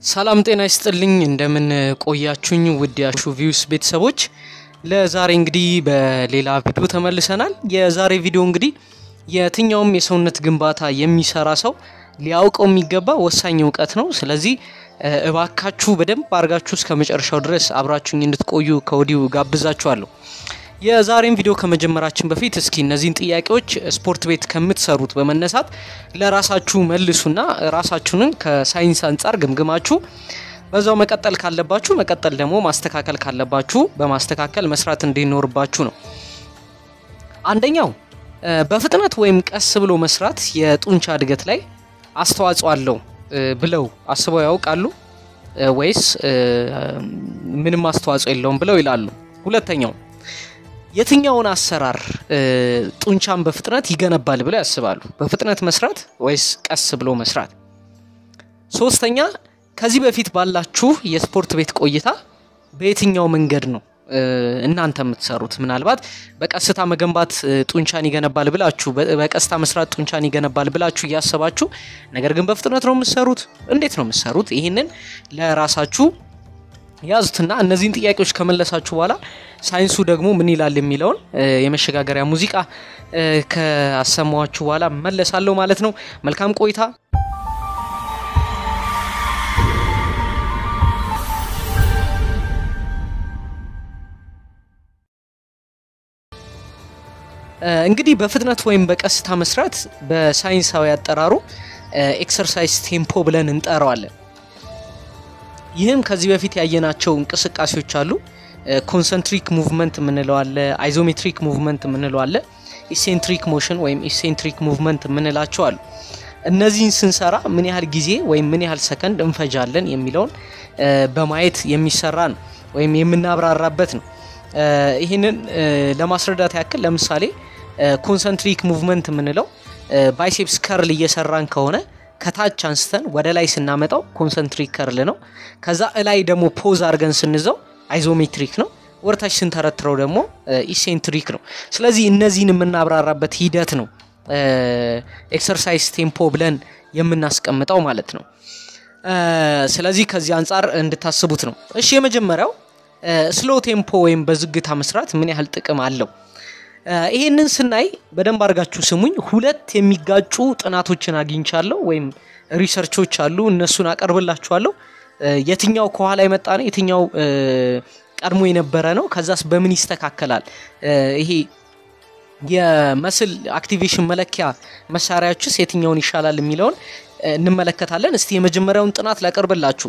ሰላም ጤና ይስጥልኝ እንደምን ቆያችሁኝ ውድ ያሹ ቪውስ ቤተሰቦች ለዛሬ እንግዲህ በሌላ ቪዲዮ ተመልሰናል የዛሬ ቪዲዮ እንግዲህ የትኛውም የሰውነት ግንባታ የሚሰራ ሰው ሊያውቀው የሚገባ ወሳኝ እውቀት ነው ስለዚህ እባካችሁ በደንብ አድርጋችሁ እስከ መጨረሻው ድረስ አብራችሁኝ እንድትቆዩ ከወዲሁ ጋብዛችኋለሁ የዛሬን ቪዲዮ ከመጀመራችን በፊት እስኪ እነዚህን ጥያቄዎች ስፖርት ቤት ከምትሰሩት በመነሳት ለራሳችሁ መልሱና ራሳችሁንን ከሳይንስ አንጻር ግምግማችሁ በዛው መቀጠል ካለባችሁ መቀጠል ደግሞ ማስተካከል ካለባችሁ በማስተካከል መስራት እንዲኖርባችሁ ነው። አንደኛው በፍጥነት ወይም ቀስ ብሎ መስራት የጡንቻ እድገት ላይ አስተዋጽኦ አለው ብለው አስበው ያውቃሉ ወይስ ምንም አስተዋጽኦ የለውም ብለው ይላሉ? ሁለተኛው የትኛውን አሰራር ጡንቻን በፍጥነት ይገነባል ብለው ያስባሉ? በፍጥነት መስራት ወይስ ቀስ ብሎ መስራት? ሶስተኛ ከዚህ በፊት ባላችሁ የስፖርት ቤት ቆይታ በየትኛው መንገድ ነው እናንተ የምትሰሩት? ምናልባት በቀስታ መገንባት ጡንቻን ይገነባል ብላችሁ በቀስታ መስራት ጡንቻን ይገነባል ብላችሁ እያሰባችሁ ነገር ግን በፍጥነት ነው የምትሰሩት። እንዴት ነው የምትሰሩት? ይህንን ለራሳችሁ ያዙትና እነዚህን ጥያቄዎች ከመለሳችሁ በኋላ ሳይንሱ ደግሞ ምን ይላል የሚለውን የመሸጋገሪያ ሙዚቃ ከአሰማዋችሁ በኋላ መለሳለሁ ማለት ነው። መልካም ቆይታ። እንግዲህ በፍጥነት ወይም በቀስታ መስራት በሳይንሳዊ አጠራሩ ኤክሰርሳይዝ ቴምፖ ብለን እንጠራዋለን። ይህም ከዚህ በፊት ያየናቸው እንቅስቃሴዎች አሉ። ኮንሰንትሪክ ሙቭመንት የምንለው አለ፣ አይዞሜትሪክ ሙቭመንት የምንለው አለ፣ ኢሴንትሪክ ሞሽን ወይም ኢሴንትሪክ ሙቭመንት የምንላቸው አሉ። እነዚህን ስንሰራ ምን ያህል ጊዜ ወይም ምን ያህል ሰከንድ እንፈጃለን የሚለውን በማየት የሚሰራ ነው ወይም የምናብራራበት ነው። ይህንን ለማስረዳት ያክል ለምሳሌ ኮንሰንትሪክ ሙቭመንት የምንለው ባይሴፕስ ከርል እየሰራን ከሆነ ከታች አንስተን ወደ ላይ ስናመጣው ኮንሰንትሪክ ከርል ነው። ከዛ እላይ ደግሞ ፖዝ አድርገን ስንዘው አይዞሜትሪክ ነው። ወርታች ስንተረትረው ደግሞ ኢሴንትሪክ ነው። ስለዚህ እነዚህን የምናብራራበት ሂደት ነው ኤክሰርሳይዝ ቴምፖ ብለን የምናስቀምጠው ማለት ነው። ስለዚህ ከዚህ አንጻር እንድታስቡት ነው። እሺ የመጀመሪያው ስሎ ቴምፖ ወይም በዝግታ መስራት ምን ያህል ጥቅም አለው? ይሄንን ስናይ በደንብ አድርጋችሁ ስሙኝ። ሁለት የሚጋጩ ጥናቶችን አግኝቻለሁ ወይም ሪሰርቾች አሉ። እነሱን አቀርብላችኋለሁ። የትኛው ከኋላ የመጣ ነው፣ የትኛው ቀድሞ የነበረ ነው፣ ከዛስ በምን ይስተካከላል? ይሄ የመስል አክቲቬሽን መለኪያ መሳሪያዎችስ የትኛውን ይሻላል የሚለውን እንመለከታለን። እስቲ የመጀመሪያውን ጥናት ላቀርብላችሁ።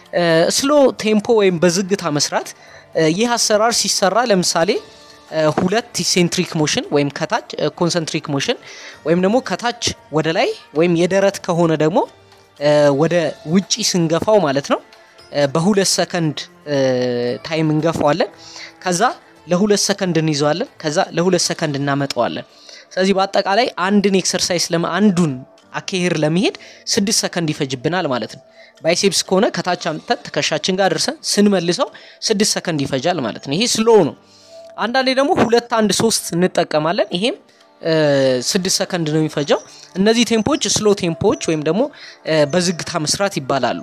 ስሎ ቴምፖ ወይም በዝግታ መስራት ይህ አሰራር ሲሰራ ለምሳሌ ሁለት ኢሴንትሪክ ሞሽን ወይም ከታች ኮንሰንትሪክ ሞሽን ወይም ደግሞ ከታች ወደ ላይ ወይም የደረት ከሆነ ደግሞ ወደ ውጪ ስንገፋው ማለት ነው በሁለት ሰከንድ ታይም እንገፋዋለን። ከዛ ለሁለት ሰከንድ እንይዘዋለን። ከዛ ለሁለት ሰከንድ እናመጣዋለን። ስለዚህ በአጠቃላይ አንድን ኤክሰርሳይዝ ለማ አንዱን አካሄድ ለመሄድ ስድስት ሰከንድ ይፈጅብናል ማለት ነው። ባይሴፕስ ከሆነ ከታች አምጥተን ትከሻችን ጋር ደርሰን ስንመልሰው ስድስት ሰከንድ ይፈጃል ማለት ነው። ይሄ ስሎ ነው። አንዳንዴ ደግሞ ሁለት አንድ ሶስት እንጠቀማለን። ይሄም ስድስት ሰከንድ ነው የሚፈጀው። እነዚህ ቴምፖዎች ስሎ ቴምፖዎች ወይም ደግሞ በዝግታ መስራት ይባላሉ።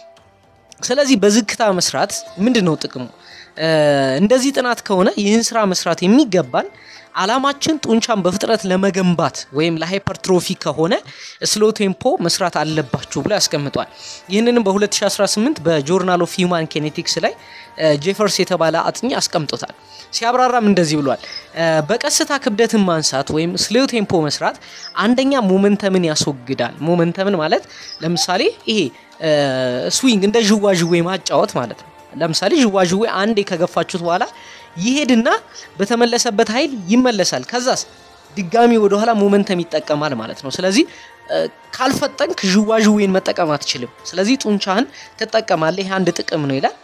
ስለዚህ በዝግታ መስራት ምንድን ነው ጥቅሙ? እንደዚህ ጥናት ከሆነ ይህን ስራ መስራት የሚገባን አላማችን ጡንቻን በፍጥነት ለመገንባት ወይም ለሃይፐርትሮፊ ከሆነ ስሎ ቴምፖ መስራት አለባችሁ ብሎ ያስቀምጧል። ይህንንም በ2018 በጆርናል ኦፍ ሂውማን ኬኔቲክስ ላይ ጄፈርስ የተባለ አጥኚ አስቀምጦታል። ሲያብራራም እንደዚህ ብሏል። በቀስታ ክብደትን ማንሳት ወይም ስሎ ቴምፖ መስራት አንደኛ ሞመንተምን ያስወግዳል። ሞመንተምን ማለት ለምሳሌ ይሄ ስዊንግ እንደ ዥዋዥዌ ማጫወት ማለት ነው። ለምሳሌ ዥዋዥዌ አንዴ ከገፋችሁት በኋላ ይሄድና በተመለሰበት ኃይል ይመለሳል። ከዛስ ድጋሚ ወደኋላ ሞመንተም ይጠቀማል ማለት ነው። ስለዚህ ካልፈጠንክ ዥዋዥዌን መጠቀም አትችልም። ስለዚህ ጡንቻህን ትጠቀማለህ። ይህ አንድ ጥቅም ነው ይላል።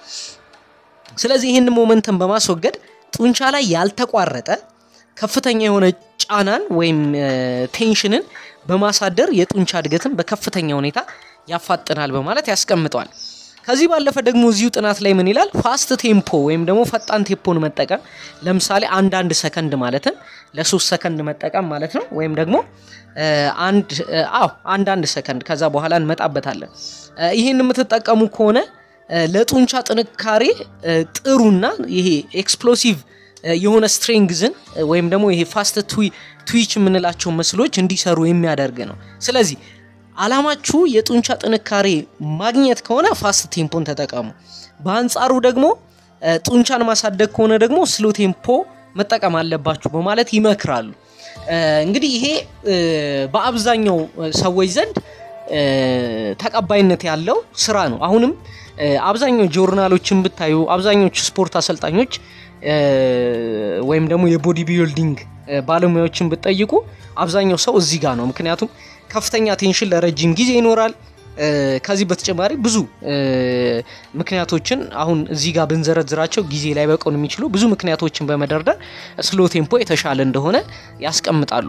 ስለዚህ ይህን ሞመንተም በማስወገድ ጡንቻ ላይ ያልተቋረጠ ከፍተኛ የሆነ ጫናን ወይም ቴንሽንን በማሳደር የጡንቻ እድገትን በከፍተኛ ሁኔታ ያፋጥናል በማለት ያስቀምጠዋል። ከዚህ ባለፈ ደግሞ እዚሁ ጥናት ላይ ምን ይላል? ፋስት ቴምፖ ወይም ደግሞ ፈጣን ቴምፖን መጠቀም ለምሳሌ አንዳንድ ሰከንድ ማለትም ለሶስት ሰከንድ መጠቀም ማለት ነው። ወይም ደግሞ አንድ አዎ አንድ አንድ ሰከንድ ከዛ በኋላ እንመጣበታለን። ይህን የምትጠቀሙ ከሆነ ለጡንቻ ጥንካሬ ጥሩና ይሄ ኤክስፕሎሲቭ የሆነ ስትሬንግዝን ወይም ደግሞ ይሄ ፋስት ትዊች የምንላቸው ምስሎች እንዲሰሩ የሚያደርግ ነው። ስለዚህ አላማችሁ የጡንቻ ጥንካሬ ማግኘት ከሆነ ፋስት ቴምፖን ተጠቀሙ። በአንጻሩ ደግሞ ጡንቻን ማሳደግ ከሆነ ደግሞ ስሎ ቴምፖ መጠቀም አለባችሁ በማለት ይመክራሉ። እንግዲህ ይሄ በአብዛኛው ሰዎች ዘንድ ተቀባይነት ያለው ስራ ነው። አሁንም አብዛኛው ጆርናሎችን ብታዩ አብዛኞቹ ስፖርት አሰልጣኞች ወይም ደግሞ የቦዲ ቢልዲንግ ባለሙያዎችን ብትጠይቁ አብዛኛው ሰው እዚህ ጋር ነው። ምክንያቱም ከፍተኛ ቴንሽን ለረጅም ጊዜ ይኖራል። ከዚህ በተጨማሪ ብዙ ምክንያቶችን አሁን እዚህ ጋር ብንዘረዝራቸው ጊዜ ላይ በቀውን የሚችሉ ብዙ ምክንያቶችን በመደርደር ስሎ ቴምፖ የተሻለ እንደሆነ ያስቀምጣሉ።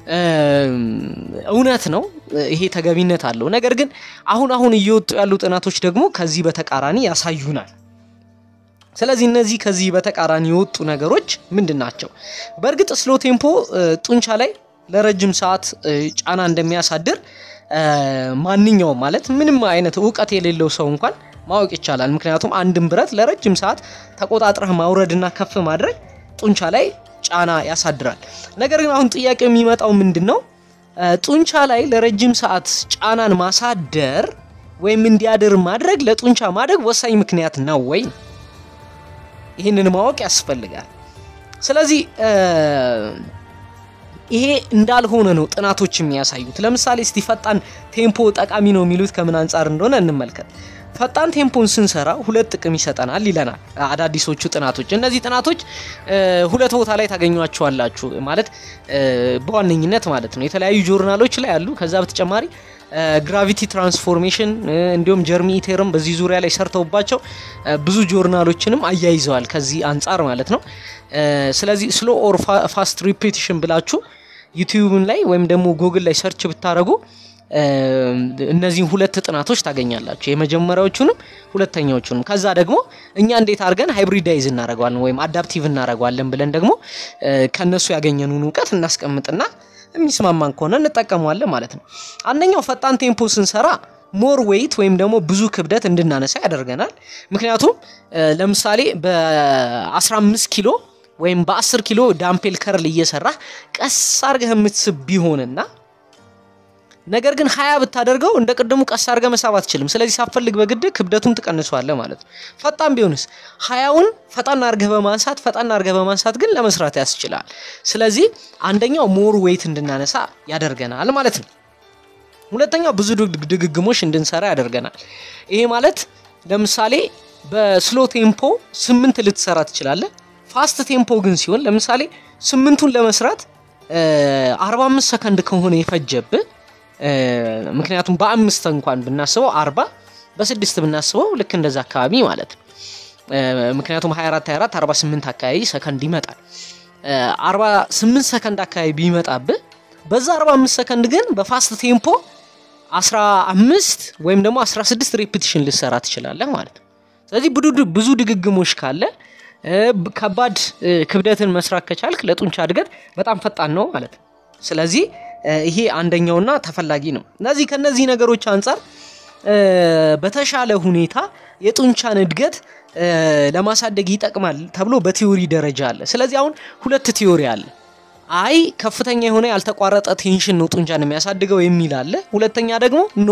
እውነት ነው፣ ይሄ ተገቢነት አለው። ነገር ግን አሁን አሁን እየወጡ ያሉ ጥናቶች ደግሞ ከዚህ በተቃራኒ ያሳዩናል። ስለዚህ እነዚህ ከዚህ በተቃራኒ የወጡ ነገሮች ምንድን ናቸው? በእርግጥ ስሎ ቴምፖ ጡንቻ ላይ ለረጅም ሰዓት ጫና እንደሚያሳድር ማንኛውም ማለት ምንም አይነት እውቀት የሌለው ሰው እንኳን ማወቅ ይቻላል። ምክንያቱም አንድን ብረት ለረጅም ሰዓት ተቆጣጥረህ ማውረድና ከፍ ማድረግ ጡንቻ ላይ ጫና ያሳድራል። ነገር ግን አሁን ጥያቄው የሚመጣው ምንድን ነው? ጡንቻ ላይ ለረጅም ሰዓት ጫናን ማሳደር ወይም እንዲያድር ማድረግ ለጡንቻ ማደግ ወሳኝ ምክንያት ነው ወይ? ይህንን ማወቅ ያስፈልጋል። ስለዚህ ይሄ እንዳልሆነ ነው ጥናቶች የሚያሳዩት። ለምሳሌ እስቲ ፈጣን ቴምፖ ጠቃሚ ነው የሚሉት ከምን አንጻር እንደሆነ እንመልከት። ፈጣን ቴምፖን ስንሰራ ሁለት ጥቅም ይሰጠናል ይለናል አዳዲሶቹ ጥናቶች። እነዚህ ጥናቶች ሁለት ቦታ ላይ ታገኟቸዋላችሁ ማለት በዋነኝነት ማለት ነው የተለያዩ ጆርናሎች ላይ አሉ። ከዛ በተጨማሪ ግራቪቲ ትራንስፎርሜሽን እንዲሁም ጀርሚ ኢቴርም በዚህ ዙሪያ ላይ ሰርተውባቸው ብዙ ጆርናሎችንም አያይዘዋል ከዚህ አንጻር ማለት ነው። ስለዚህ ስሎ ኦር ፋስት ሪፒቲሽን ብላችሁ ዩቲዩብን ላይ ወይም ደግሞ ጉግል ላይ ሰርች ብታደረጉ እነዚህን ሁለት ጥናቶች ታገኛላችሁ። የመጀመሪያዎቹንም ሁለተኛዎቹንም። ከዛ ደግሞ እኛ እንዴት አድርገን ሃይብሪዳይዝ እናደረገዋለን ወይም አዳፕቲቭ እናደረገዋለን ብለን ደግሞ ከነሱ ያገኘኑን እውቀት እናስቀምጥና የሚስማማን ከሆነ እንጠቀመዋለን ማለት ነው። አንደኛው ፈጣን ቴምፖ ስንሰራ ሞር ዌይት ወይም ደግሞ ብዙ ክብደት እንድናነሳ ያደርገናል። ምክንያቱም ለምሳሌ በ15 ኪሎ ወይም በ10 ኪሎ ዳምፔል ከርል እየሰራህ ቀስ አርገህ የምትስብ ቢሆንና ነገር ግን ሀያ ብታደርገው እንደ ቅድሙ ቀስ አድርገህ መሳብ አትችልም። ስለዚህ ሳፈልግ በግድ ክብደቱን ትቀንሷለህ ማለት ነው። ፈጣን ቢሆንስ ሀያውን ፈጣን አድርገህ በማንሳት ፈጣን አድርገህ በማንሳት ግን ለመስራት ያስችላል። ስለዚህ አንደኛው ሞር ዌይት እንድናነሳ ያደርገናል ማለት ነው። ሁለተኛው ብዙ ድግግሞች እንድንሰራ ያደርገናል። ይሄ ማለት ለምሳሌ በስሎ ቴምፖ ስምንት ልትሰራ ትችላለህ። ፋስት ቴምፖ ግን ሲሆን ለምሳሌ ስምንቱን ለመስራት 45 ሰከንድ ከሆነ የፈጀብህ ምክንያቱም በአምስት እንኳን ብናስበው አርባ በስድስት ብናስበው ልክ እንደዛ አካባቢ ማለት ነው። ምክንያቱም 24 24 48 አካባቢ ሰከንድ ይመጣል። 48 ሰከንድ አካባቢ ቢመጣብህ በዛ 45 ሰከንድ ግን በፋስት ቴምፖ 15 ወይም ደግሞ 16 ሬፒቲሽን ልሰራ ትችላለህ ማለት ነው። ስለዚህ ብዙ ድግግሞች ካለ ከባድ ክብደትን መስራት ከቻልክ ለጡንቻ እድገት በጣም ፈጣን ነው ማለት ነው። ስለዚህ ይሄ አንደኛውና ተፈላጊ ነው። እነዚህ ከነዚህ ነገሮች አንጻር በተሻለ ሁኔታ የጡንቻን እድገት ለማሳደግ ይጠቅማል ተብሎ በቲዮሪ ደረጃ አለ። ስለዚህ አሁን ሁለት ቲዮሪ አለ። አይ ከፍተኛ የሆነ ያልተቋረጠ ቴንሽን ነው ጡንቻን የሚያሳድገው የሚል አለ። ሁለተኛ ደግሞ ኖ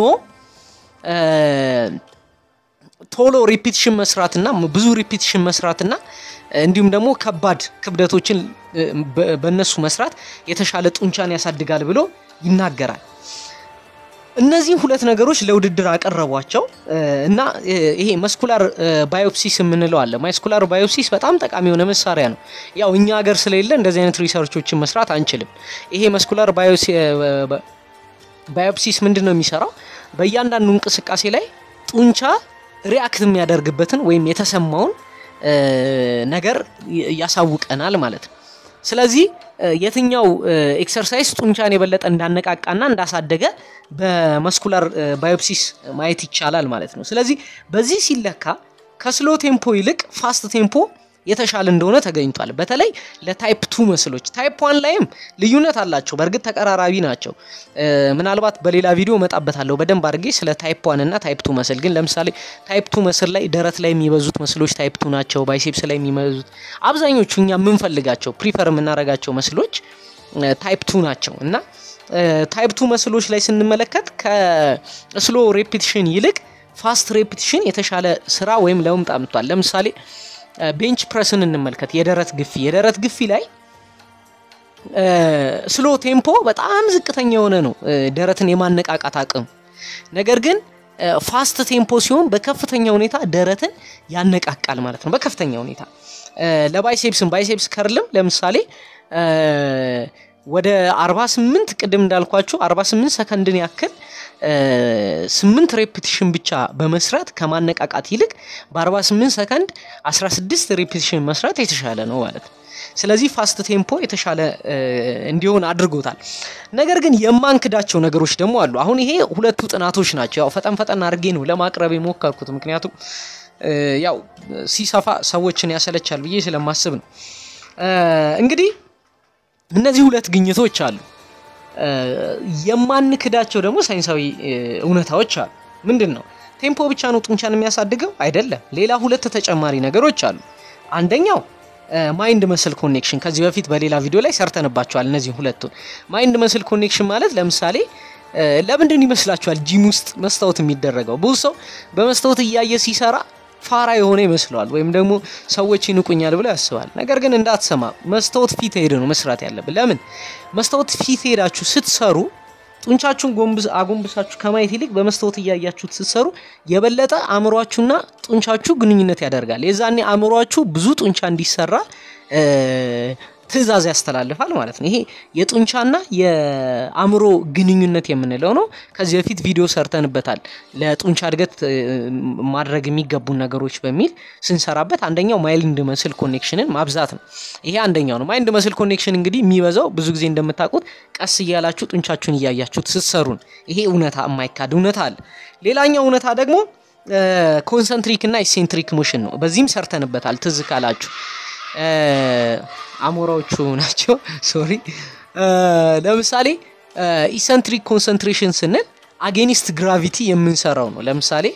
ቶሎ ሪፒቲሽን መስራትና ብዙ ሪፒቲሽን መስራትና እንዲሁም ደግሞ ከባድ ክብደቶችን በእነሱ መስራት የተሻለ ጡንቻን ያሳድጋል ብሎ ይናገራል። እነዚህም ሁለት ነገሮች ለውድድር አቀረቧቸው እና ይሄ መስኩላር ባዮፕሲስ የምንለው አለ። ማስኩላር ባዮፕሲስ በጣም ጠቃሚ የሆነ መሳሪያ ነው። ያው እኛ ሀገር ስለሌለ እንደዚህ አይነት ሪሰርቾችን መስራት አንችልም። ይሄ መስኩላር ባዮፕሲስ ምንድን ነው የሚሰራው? በእያንዳንዱ እንቅስቃሴ ላይ ጡንቻ ሪያክት የሚያደርግበትን ወይም የተሰማውን ነገር ያሳውቀናል ማለት ነው። ስለዚህ የትኛው ኤክሰርሳይዝ ጡንቻን የበለጠ እንዳነቃቃና እንዳሳደገ በመስኩላር ባዮፕሲስ ማየት ይቻላል ማለት ነው። ስለዚህ በዚህ ሲለካ ከስሎ ቴምፖ ይልቅ ፋስት ቴምፖ የተሻለ እንደሆነ ተገኝቷል። በተለይ ለታይፕ ቱ መስሎች ታይፕ ዋን ላይም ልዩነት አላቸው። በእርግጥ ተቀራራቢ ናቸው። ምናልባት በሌላ ቪዲዮ እመጣበታለሁ በደንብ አድርጌ ስለ ታይፕ ዋን እና ታይፕ ቱ መስል። ግን ለምሳሌ ታይፕ ቱ መስል ላይ ደረት ላይ የሚበዙት መስሎች ታይፕ ቱ ናቸው። ባይሴፕስ ላይ የሚበዙት አብዛኞቹ እኛ የምንፈልጋቸው ፕሪፈር የምናደርጋቸው መስሎች ታይፕ ቱ ናቸው እና ታይፕ ቱ መስሎች ላይ ስንመለከት ከስሎ ሬፒቲሽን ይልቅ ፋስት ሬፒቲሽን የተሻለ ስራ ወይም ለውጥ አምጥቷል። ለምሳሌ ቤንች ፕረስን እንመልከት። የደረት ግፊ የደረት ግፊ ላይ ስሎ ቴምፖ በጣም ዝቅተኛ የሆነ ነው ደረትን የማነቃቃት አቅም። ነገር ግን ፋስት ቴምፖ ሲሆን በከፍተኛ ሁኔታ ደረትን ያነቃቃል ማለት ነው። በከፍተኛ ሁኔታ ለባይሴፕስም ባይሴፕስ ከርልም ለምሳሌ ወደ 48 ቅድም እንዳልኳችሁ 48 ሰከንድን ያክል ስምንት ሬፒቲሽን ብቻ በመስራት ከማነቃቃት ይልቅ በ48 ሰከንድ 16 ሬፒቲሽን መስራት የተሻለ ነው ማለት ነው። ስለዚህ ፋስት ቴምፖ የተሻለ እንዲሆን አድርጎታል። ነገር ግን የማንክዳቸው ነገሮች ደግሞ አሉ። አሁን ይሄ ሁለቱ ጥናቶች ናቸው። ያው ፈጠን ፈጠን አድርጌ ነው ለማቅረብ የሞከርኩት፣ ምክንያቱም ያው ሲሰፋ ሰዎችን ያሰለቻል ብዬ ስለማስብ ነው። እንግዲህ እነዚህ ሁለት ግኝቶች አሉ። የማንክዳቸው ደግሞ ሳይንሳዊ እውነታዎች አሉ። ምንድን ነው? ቴምፖ ብቻ ነው ጡንቻን የሚያሳድገው? አይደለም። ሌላ ሁለት ተጨማሪ ነገሮች አሉ። አንደኛው ማይንድ መስል ኮኔክሽን ከዚህ በፊት በሌላ ቪዲዮ ላይ ሰርተንባቸዋል። እነዚህ ሁለቱን ማይንድ መስል ኮኔክሽን ማለት ለምሳሌ ለምንድን ይመስላችኋል ጂም ውስጥ መስታወት የሚደረገው? ብዙ ሰው በመስታወት እያየ ሲሰራ ፋራ የሆነ ይመስለዋል፣ ወይም ደግሞ ሰዎች ይንቁኛል ብሎ ያስባል። ነገር ግን እንዳትሰማ፣ መስታወት ፊት ሄደ ነው መስራት ያለብን። ለምን መስታወት ፊት ሄዳችሁ ስትሰሩ ጡንቻችሁን አጎንብሳችሁ ከማየት ይልቅ በመስታወት እያያችሁት ስትሰሩ የበለጠ አእምሯችሁና ጡንቻችሁ ግንኙነት ያደርጋል። የዛኔ አእምሯችሁ ብዙ ጡንቻ እንዲሰራ ትዕዛዝ ያስተላልፋል ማለት ነው። ይሄ የጡንቻና የአእምሮ ግንኙነት የምንለው ነው። ከዚህ በፊት ቪዲዮ ሰርተንበታል። ለጡንቻ እድገት ማድረግ የሚገቡ ነገሮች በሚል ስንሰራበት አንደኛው ማይንድ መስል ኮኔክሽንን ማብዛት ነው። ይሄ አንደኛው ነው። ማይንድ መስል ኮኔክሽን እንግዲህ የሚበዛው ብዙ ጊዜ እንደምታውቁት ቀስ እያላችሁ ጡንቻችሁን እያያችሁት ስትሰሩን፣ ይሄ እውነታ የማይካድ እውነታ አለ። ሌላኛው እውነታ ደግሞ ኮንሰንትሪክ እና ኢሴንትሪክ ሞሽን ነው። በዚህም ሰርተንበታል ትዝ ካላችሁ አሞራዎቹ ናቸው። ሶሪ። ለምሳሌ ኢሰንትሪክ ኮንሰንትሬሽን ስንል አጌኒስት ግራቪቲ የምንሰራው ነው። ለምሳሌ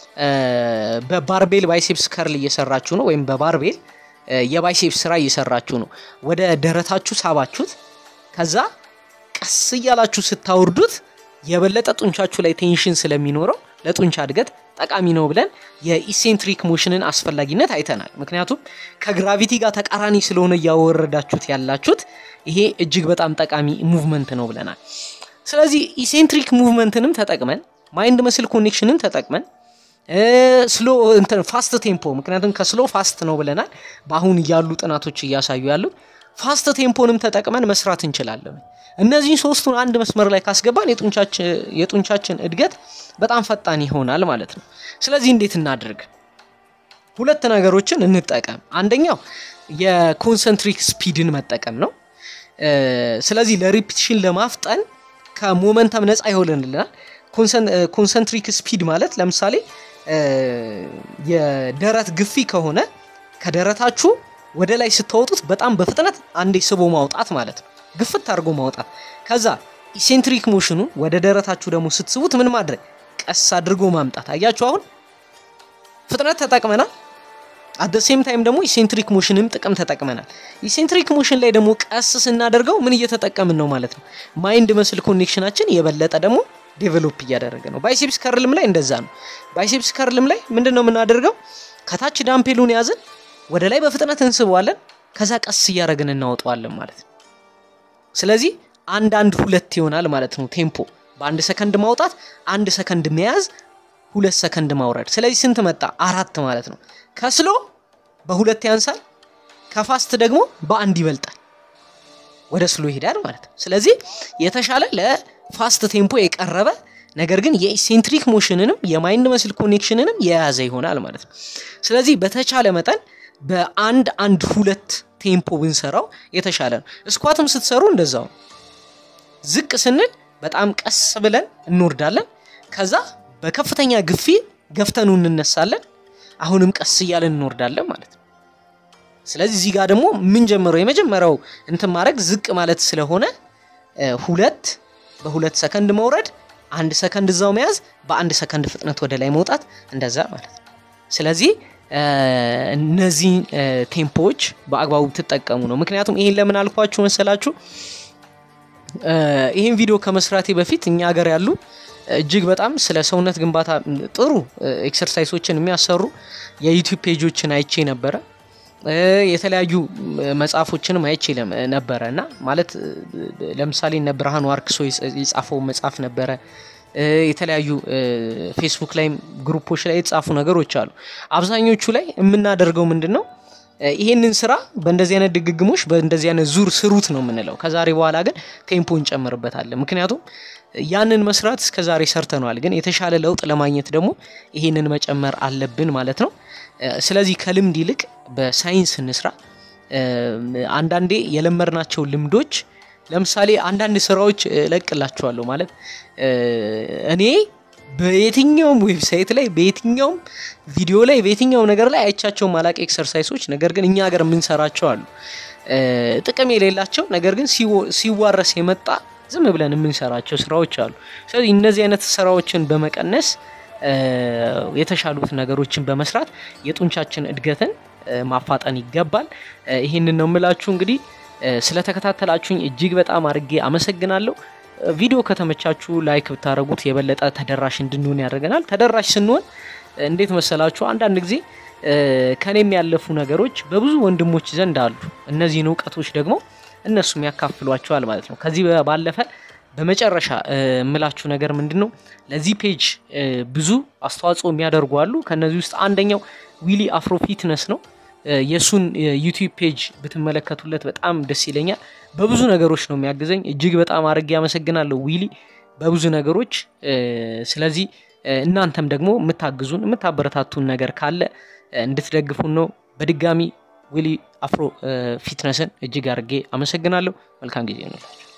በባርቤል ባይሴፕስ ከርል እየሰራችሁ ነው፣ ወይም በባርቤል የባይሴፕስ ስራ እየሰራችሁ ነው። ወደ ደረታችሁ ሳባችሁት፣ ከዛ ቀስ እያላችሁ ስታወርዱት የበለጠ ጡንቻችሁ ላይ ቴንሽን ስለሚኖረው ለጡንቻ እድገት ጠቃሚ ነው ብለን የኢሴንትሪክ ሞሽንን አስፈላጊነት አይተናል። ምክንያቱም ከግራቪቲ ጋር ተቃራኒ ስለሆነ እያወረዳችሁት ያላችሁት ይሄ እጅግ በጣም ጠቃሚ ሙቭመንት ነው ብለናል። ስለዚህ ኢሴንትሪክ ሙቭመንትንም ተጠቅመን ማይንድ መስል ኮኔክሽንን ተጠቅመን ስሎ እንትን ፋስት ቴምፖ ምክንያቱም ከስሎ ፋስት ነው ብለናል። በአሁን ያሉ ጥናቶች እያሳዩ ያሉት ፋስት ቴምፖንም ተጠቅመን መስራት እንችላለን። እነዚህን ሶስቱን አንድ መስመር ላይ ካስገባን የጡንቻችን እድገት በጣም ፈጣን ይሆናል ማለት ነው። ስለዚህ እንዴት እናድርግ? ሁለት ነገሮችን እንጠቀም። አንደኛው የኮንሰንትሪክ ስፒድን መጠቀም ነው። ስለዚህ ለሪፒቲሽን ለማፍጠን ከሞመንተም ነፃ ይሆንልናል። ኮንሰንትሪክ ስፒድ ማለት ለምሳሌ የደረት ግፊ ከሆነ ከደረታችሁ ወደ ላይ ስታወጡት በጣም በፍጥነት አንዴ ስቦ ማውጣት ማለት ነው። ግፍት አድርጎ ማውጣት። ከዛ ኢሴንትሪክ ሞሽኑ ወደ ደረታችሁ ደግሞ ስትስቡት ምን ማድረግ ቀስ አድርጎ ማምጣት። አያችሁ አሁን ፍጥነት ተጠቅመናል። አደ ሴም ታይም ደግሞ ኢሴንትሪክ ሞሽንም ጥቅም ተጠቅመናል። ኢሴንትሪክ ሞሽን ላይ ደግሞ ቀስ ስናደርገው ምን እየተጠቀምን ነው ማለት ነው? ማይንድ መስል ኮኔክሽናችን የበለጠ ደግሞ ዴቨሎፕ እያደረገ ነው። ባይሴፕስ ከርልም ላይ እንደዛ ነው። ባይሴፕስ ከርልም ላይ ምንድን ነው የምናደርገው? ከታች ዳምፔሉን ያዝን ወደ ላይ በፍጥነት እንስበዋለን። ከዛ ቀስ እያደረግን እናወጣዋለን ማለት ነው። ስለዚህ አንድ አንድ ሁለት ይሆናል ማለት ነው ቴምፖ። በአንድ ሰከንድ ማውጣት፣ አንድ ሰከንድ መያዝ፣ ሁለት ሰከንድ ማውረድ። ስለዚህ ስንት መጣ? አራት ማለት ነው። ከስሎ በሁለት ያንሳል፣ ከፋስት ደግሞ በአንድ ይበልጣል። ወደ ስሎ ይሄዳል ማለት ነው። ስለዚህ የተሻለ ለፋስት ቴምፖ የቀረበ ነገር ግን የኢሴንትሪክ ሞሽንንም የማይንድ መስል ኮኔክሽንንም የያዘ ይሆናል ማለት ነው። ስለዚህ በተቻለ መጠን በአንድ አንድ ሁለት ቴምፖ ብንሰራው የተሻለ ነው። እስኳትም ስትሰሩ እንደዛው ነው። ዝቅ ስንል በጣም ቀስ ብለን እንወርዳለን። ከዛ በከፍተኛ ግፊ ገፍተኑ እንነሳለን። አሁንም ቀስ እያለን እንወርዳለን ማለት ነው። ስለዚህ እዚህ ጋር ደግሞ የምንጀምረው የመጀመሪያው እንትን ማድረግ ዝቅ ማለት ስለሆነ ሁለት በሁለት ሰከንድ መውረድ፣ አንድ ሰከንድ እዛው መያዝ፣ በአንድ ሰከንድ ፍጥነት ወደ ላይ መውጣት እንደዛ ማለት ነው። ስለዚህ እነዚህ ቴምፖዎች በአግባቡ ትጠቀሙ ነው። ምክንያቱም ይሄን ለምን አልኳችሁ መሰላችሁ? ይህን ቪዲዮ ከመስራቴ በፊት እኛ ሀገር ያሉ እጅግ በጣም ስለ ሰውነት ግንባታ ጥሩ ኤክሰርሳይሶችን የሚያሰሩ የዩቲዩብ ፔጆችን አይቼ ነበረ። የተለያዩ መጽሐፎችንም አይቼ ነበረ እና ማለት ለምሳሌ እነ ብርሃኑ አርክሶ የጻፈው መጽሐፍ ነበረ። የተለያዩ ፌስቡክ ላይም ግሩፖች ላይ የተጻፉ ነገሮች አሉ። አብዛኞቹ ላይ የምናደርገው ምንድን ነው? ይሄንን ስራ በእንደዚህ አይነት ድግግሞች በእንደዚህ አይነት ዙር ስሩት ነው የምንለው። ከዛሬ በኋላ ግን ቴምፖ እንጨምርበታለን። ምክንያቱም ያንን መስራት እስከዛሬ ሰርተነዋል፣ ግን የተሻለ ለውጥ ለማግኘት ደግሞ ይሄንን መጨመር አለብን ማለት ነው። ስለዚህ ከልምድ ይልቅ በሳይንስ እንስራ። አንዳንዴ የለመድናቸው ልምዶች ለምሳሌ አንዳንድ ስራዎች እለቅላችኋለሁ ማለት እኔ በየትኛውም ዌብሳይት ላይ በየትኛውም ቪዲዮ ላይ በየትኛውም ነገር ላይ አይቻቸው ማላቅ ኤክሰርሳይሶች ነገር ግን እኛ ሀገር የምንሰራቸው አሉ። ጥቅም የሌላቸው ነገር ግን ሲዋረስ የመጣ ዝም ብለን የምንሰራቸው ስራዎች አሉ። ስለዚህ እነዚህ አይነት ስራዎችን በመቀነስ የተሻሉት ነገሮችን በመስራት የጡንቻችን እድገትን ማፋጠን ይገባል። ይህንን ነው የምላችሁ። እንግዲህ ስለተከታተላችሁኝ እጅግ በጣም አድርጌ አመሰግናለሁ። ቪዲዮ ከተመቻችሁ ላይክ ብታደረጉት የበለጠ ተደራሽ እንድንሆን ያደርገናል። ተደራሽ ስንሆን እንዴት መሰላችሁ? አንዳንድ ጊዜ ከኔም ያለፉ ነገሮች በብዙ ወንድሞች ዘንድ አሉ። እነዚህን እውቀቶች ደግሞ እነሱም ያካፍሏቸዋል ማለት ነው። ከዚህ ባለፈ በመጨረሻ የምላችሁ ነገር ምንድን ነው? ለዚህ ፔጅ ብዙ አስተዋጽኦ የሚያደርጉ አሉ። ከነዚህ ውስጥ አንደኛው ዊሊ አፍሮ ፊትነስ ነው። የእሱን ዩቲዩብ ፔጅ ብትመለከቱለት በጣም ደስ ይለኛል። በብዙ ነገሮች ነው የሚያግዘኝ። እጅግ በጣም አድርጌ አመሰግናለሁ ዊሊ በብዙ ነገሮች። ስለዚህ እናንተም ደግሞ የምታግዙን የምታበረታቱን ነገር ካለ እንድትደግፉን ነው። በድጋሚ ዊሊ አፍሮ ፊትነስን እጅግ አድርጌ አመሰግናለሁ። መልካም ጊዜ ነው።